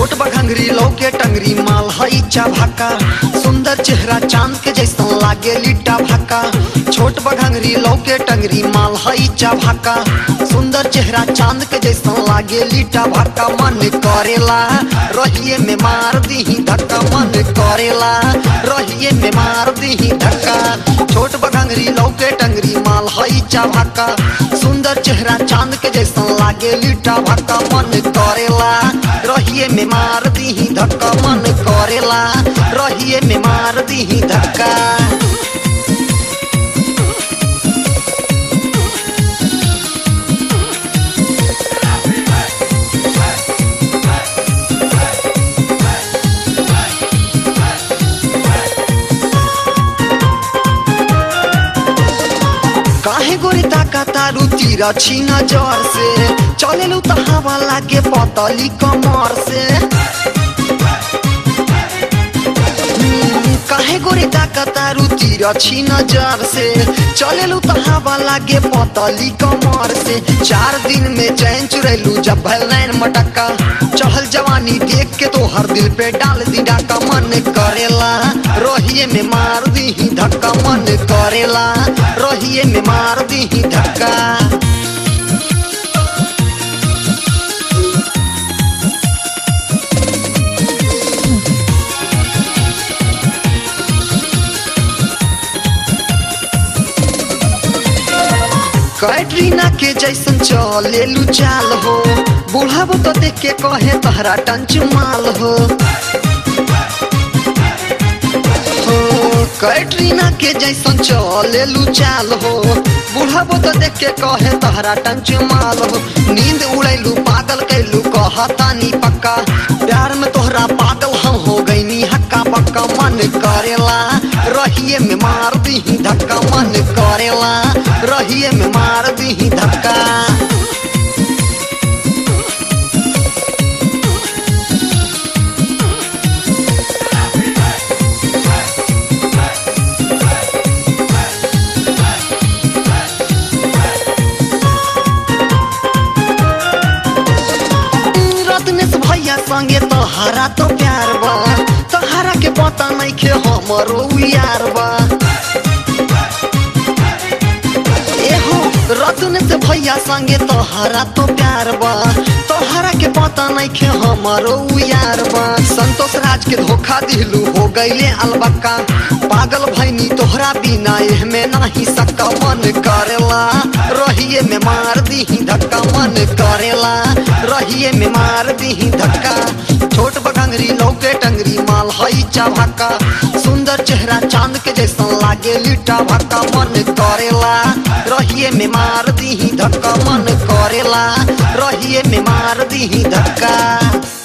छोट बघंगरी लौके टंगरी माल हई भाका सुंदर चेहरा चांद के जैसन लागे लिट्टा भाका छोट बघंगरी लौके टंगरी माल हई भाका सुंदर चेहरा चांद के जैसन लागे लिट्टा भाका मन करेला रहिए में मार दीही धक्का मन करेला रहिए में मार दीही धक्का छोट बघंगरी लौके टंगरी माल हई भाका सुंदर चेहरा चांद के जैसन लागे लिट्टा भाका मन करेला रहिए में मार दीही धक्का मन करेला रहिए में मार दीही धक्का काहे गोरी ताका तारू तीरा छीना जर से चलेलू त हवा लागे पतली कमर से हम्म, काहे गोरी ताका तारू तीरा छीना जर से चलेलू त हवा लागे पतली कमर से चार दिन में चैन चुरेलू जब भल नैन मटक्का चहल जवानी देख के तो हर दिल पे डाल दी डाका मन करेला रोहिए में मार दी धक्का मन करेला रोहिए में मार दी धक्का कैटरीना के जैसन चलेलू चाल हो बुढ़ाबो तो देख के कहे तहरा टंच माल हो हो, कैटरीना के जैसन चलेलू चाल हो बुढ़ाबो तो देख के कहे तहरा टंच माल हो नींद उड़ैलू पागल कैलू कहतानी पक्का प्यार में तोहरा पागल हम हो गईनी हक्का पक्का मन करेला रहिए में मार दी धक्का मन करेला रहिए में मार दी धक्का रत्नेश भैया संगे तोहरा तो प्यार बा तोहरा के पता नहीं के हमरो यार बा एहो रत्नेश भैया संगे तोहरा तो प्यार बा तोहरा के पता नहीं के हमरो यार बा संतोष राज के धोखा दिलू हो गईले अलबक्का पागल भैनी तोहरा बिना एह में नहीं सक्का मन करेला रहिए में मार दी धक्का मन करेला रहिए में मार दी धक्का छोट बघंगरी लौके टंगरी माल हई भाका सुंदर चेहरा चांद के जैसन लागे लिट्टा भाका मन करेला रहिए में मार दी धक्का मन करेला रहिए में मार दी धक्का